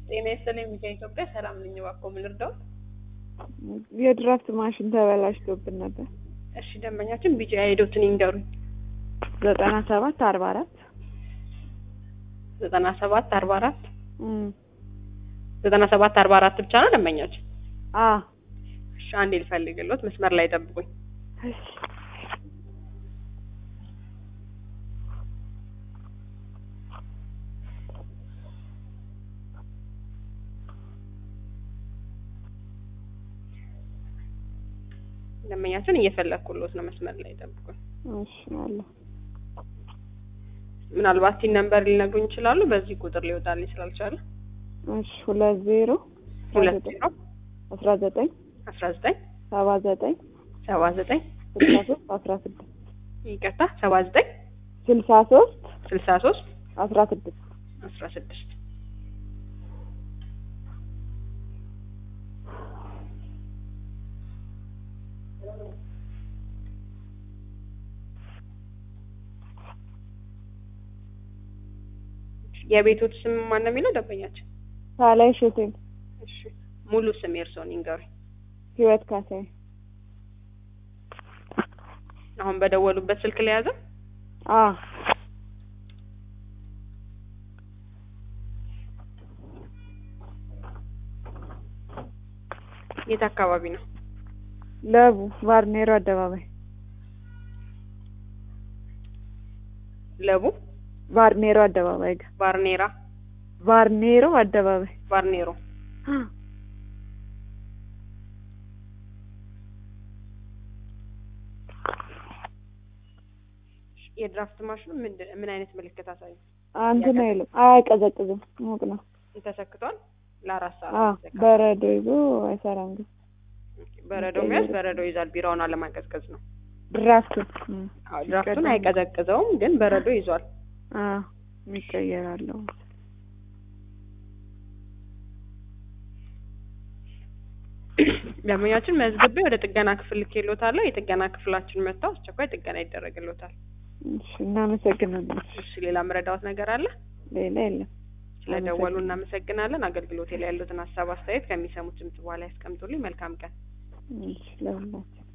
ጤና ይስጥልኝ ሚዲያ ኢትዮጵያ ሰላም ነኝ። እባክዎ ምን ልርዳዎት? የድራፍት ማሽን ተበላሽቶብን ነበር። እሺ ደንበኛችን ቢጫ ሄዶትን ይንገሩኝ። ዘጠና ሰባት አርባ አራት ዘጠና ሰባት አርባ አራት ዘጠና ሰባት አርባ አራት ብቻ ነው ደንበኛችን? አ እሺ አንዴ ልፈልግልዎት፣ መስመር ላይ ጠብቁኝ። እሺ ደንበኛችን እየፈለግኩልዎት ነው፣ መስመር ላይ ጠብቁኝ። እሺ አለ ምናልባት ቲን ነምበር ሊነግሩኝ ይችላሉ? በዚህ ቁጥር ሊወጣልኝ ስላልቻለ። እሺ ሁለት ዜሮ ሁለት ዜሮ አስራ ዘጠኝ አስራ ዘጠኝ ሰባ ዘጠኝ ሰባ ዘጠኝ ስልሳ ሶስት አስራ ስድስት ይቅርታ ሰባ ዘጠኝ ስልሳ ሶስት ስልሳ ሶስት አስራ ስድስት አስራ ስድስት የቤቶት ስም ማን ነው የሚለው ደንበኛችን? ሳላይ ሾቴል እሺ ሙሉ ስም የእርስዎን ይንገሩኝ። ህይወት ካሳይ አሁን በደወሉበት ስልክ ላይ ያዘ? አ የት አካባቢ ነው? ለቡ ባርኔሮ አደባባይ ለቡ ባርኔሮ አደባባይ ጋር ባርኔራ ባርኔሮ አደባባይ ባርኔሮ የድራፍት ማሽኑ ምንድን ምን አይነት ምልክት አሳዩ? እንትን አይልም አያቀዘቅዝም ሙቅ ነው ተሰክቷል። ለአራት ሰዓት አ ነው የተሰካው። በረዶ ይዞ አይሰራም ግን በረዶ መያዝ በረዶ ይዛል። ቢራውን አለማቀዝቀዝ ነው። ድራፍቱ አዎ ድራፍቱን አይቀዘቅዘውም፣ ግን በረዶ ይዟል። አ ይቀየራለሁ ደንበኛችን መዝግቤ ወደ ጥገና ክፍል ልኬልዎታለሁ። የጥገና ክፍላችን መጥተው አስቸኳይ ጥገና ይደረግልዎታል። እሺ እናመሰግናለን እሺ ሌላ መረዳዎት ነገር አለ? ሌላ የለም ስለደወሉ እናመሰግናለን። አገልግሎቴ ላይ ያሉትን ሀሳብ አስተያየት ከሚሰሙት ድምጽ በኋላ ያስቀምጡልኝ። መልካም ቀን። እሺ ለሁላችሁ